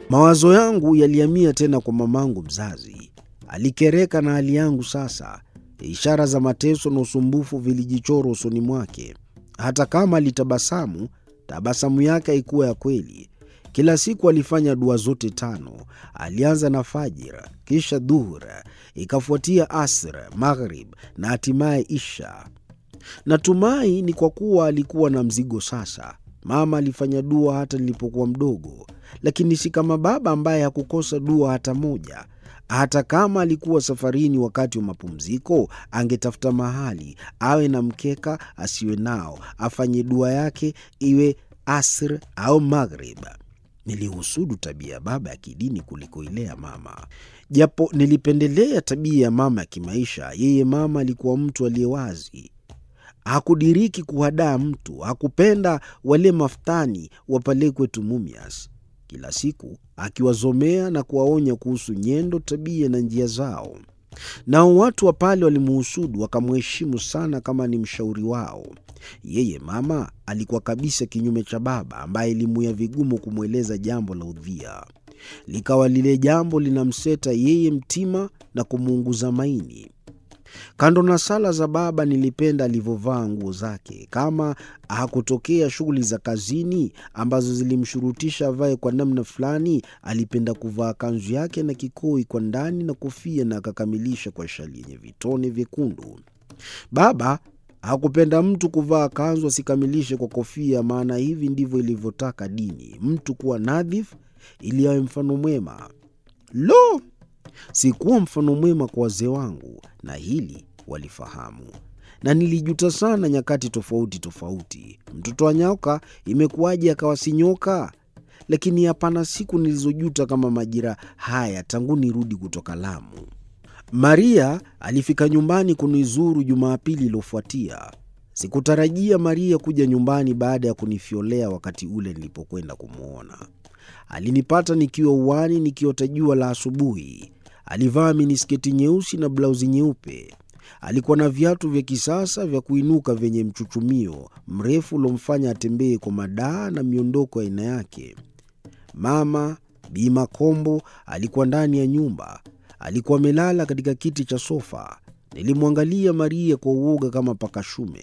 Mawazo yangu yalihamia tena kwa mamangu mzazi. Alikereka na hali yangu sasa. Ishara za mateso na usumbufu vilijichora usoni mwake. Hata kama alitabasamu, tabasamu yake haikuwa ya kweli. Kila siku alifanya dua zote tano. Alianza na Fajr, kisha Dhuhur, ikafuatia Asr, Maghrib na hatimaye Isha. Natumai ni kwa kuwa alikuwa na mzigo sasa. Mama alifanya dua hata nilipokuwa mdogo, lakini si kama baba ambaye hakukosa dua hata moja. Hata kama alikuwa safarini wakati wa mapumziko, angetafuta mahali awe na mkeka, asiwe nao, afanye dua yake, iwe Asr au Maghrib. Nilihusudu tabia ya baba ya kidini kuliko ile ya mama, japo nilipendelea tabia ya mama ya kimaisha. Yeye mama alikuwa mtu aliye wazi, hakudiriki kuhadaa mtu, hakupenda wale maftani wa pale kwetu Mumias, kila siku akiwazomea na kuwaonya kuhusu nyendo, tabia na njia zao. Nao watu wa pale walimuhusudu, wakamheshimu sana kama ni mshauri wao. Yeye mama alikuwa kabisa kinyume cha baba, ambaye ilimuia vigumu kumweleza jambo la udhia, likawa lile jambo linamseta yeye mtima na kumuunguza maini. Kando na sala za baba, nilipenda alivyovaa nguo zake. Kama hakutokea shughuli za kazini ambazo zilimshurutisha avae kwa namna fulani, alipenda kuvaa kanzu yake na kikoi kwa ndani na kofia, na akakamilisha kwa shali yenye vitone vyekundu. Baba hakupenda mtu kuvaa kanzu asikamilishe kwa kofia, maana hivi ndivyo ilivyotaka dini, mtu kuwa nadhifu ili awe mfano mwema. Lo! Sikuwa mfano mwema kwa wazee wangu, na hili walifahamu, na nilijuta sana nyakati tofauti tofauti. Mtoto wa nyoka imekuwaje akawa si nyoka? Lakini hapana siku nilizojuta kama majira haya tangu nirudi kutoka Lamu. Maria alifika nyumbani kunizuru Jumapili iliyofuatia. Sikutarajia Maria kuja nyumbani baada ya kunifyolea wakati ule nilipokwenda kumwona. Alinipata nikiwa uwani nikiota jua la asubuhi. Alivaa minisketi nyeusi na blauzi nyeupe. Alikuwa na viatu vya kisasa vya kuinuka vyenye mchuchumio mrefu uliomfanya atembee kwa madaa na miondoko ya aina yake. Mama Bi Makombo alikuwa ndani ya nyumba. Alikuwa amelala katika kiti cha sofa. Nilimwangalia Maria kwa uoga kama paka shume.